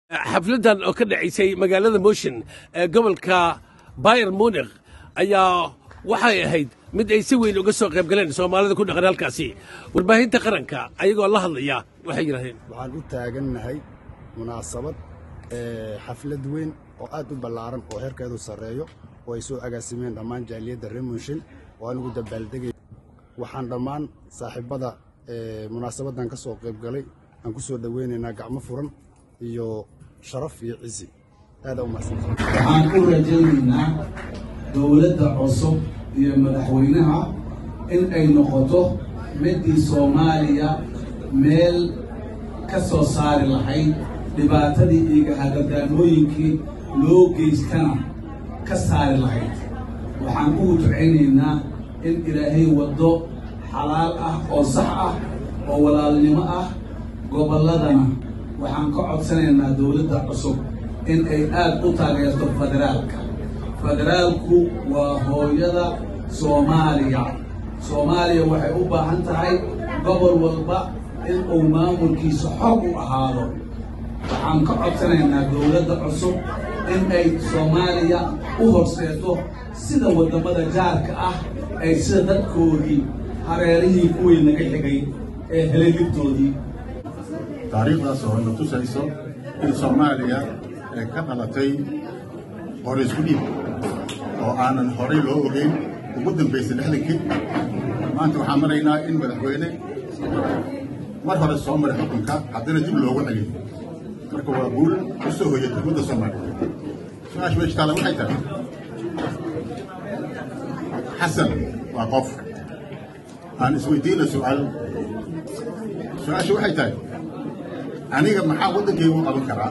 xafladdan oo ka dhacaysay magaalada motion ee gobolka bayer munikh ayaa waxay ahayd mid ay si weyn uga soo qayb galeen soomaalida ku dhaqan halkaasi warbaahinta qaranka ayagoo la hadlaya waxay yidhahdeen waxaan u taagannahay munaasabad xaflad weyn oo aad u ballaaran oo xerkeedu sarreeyo oo ay soo agaasimeen dhammaan jaaliyadda reer mooshin oo anugu dabaaldegay waxaan dhammaan saaxiibbada munaasabaddan ka soo qayb galay aan ku soo dhoweynaynaa gacmo furan iyo sharaf iyo cisi aada u mahadsantahay waxaan u rajaynaynaa dowladda cusub iyo madaxweynaha in ay noqoto midii soomaaliya meel ka soo saari lahayd dhibaatadii iyo hagadaamooyinkii loo geystana ka saari lahayd waxaan ugu ducaynaynaa in ilaahay waddo xalaal ah oo sax ah oo walaalnimo ah gobolladana waxaan ka codsanaynaa dowladda cusub in ay aad u taageerto federaalka federaalku waa hooyada soomaaliya soomaaliya waxay u baahan tahay gobol walba in uu maamulkiisa xog u ahaado waxaan ka codsanaynaa dowladda cusub in ay soomaaliya u horseeto sida waddamada jaarka ah ay sida dadkoodii hareerihii kuwii naga xigay ee helay libtoodii taariikhdaas oo na tusayso in soomaaliya ay ka dhalatay hore isku dhiib oo aanan horey loo ogeyn ugu dambaysay lixdankii maanta waxaan maraynaa in madaxweyne mar hore soo maray xukunka haddana dib loogu celiyo marka waa guul u soo hoyay dowladda soomaaliya su-aasha meesha taala waxay tahay xasan waa qof aan isweydiina su'aal su-aasha waxay tahay aniga maxaa waddankayga u qaban karaa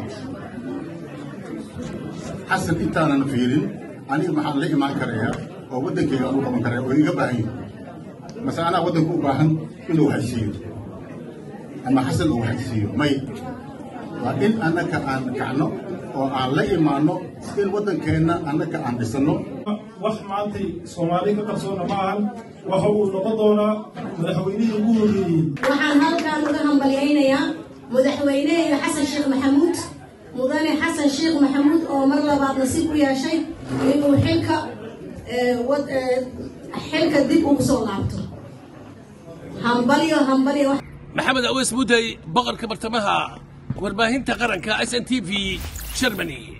xasan intaanan fiirin aniga maxaan la imaan karayaa oo waddankayga aan u qaban karaya oo iga baahan yahi mase anaa waddanka u baahan inuu haysiiyo ama xasan uu haysiiyo may waa in annaka aan kacno oo aan la imaanno in waddankeenna annaka aan dhisanno wax maantay soomaali ka qarsoona ma ahan waxa uu noqon doonaa madaxweynihii ugu horreeyey waxaan halkaan uga hambalyaynayaa madaxweyneheena xasan sheekh maxamuud mudane xasan sheekh maxamuud oo mar labaad nasiib u yeeshay inuu xilka xilka dib ugu soo laabto hambalyo hambalyo maxamed aweys mudey boqorka bartamaha warbaahinta qaranka s n t v germany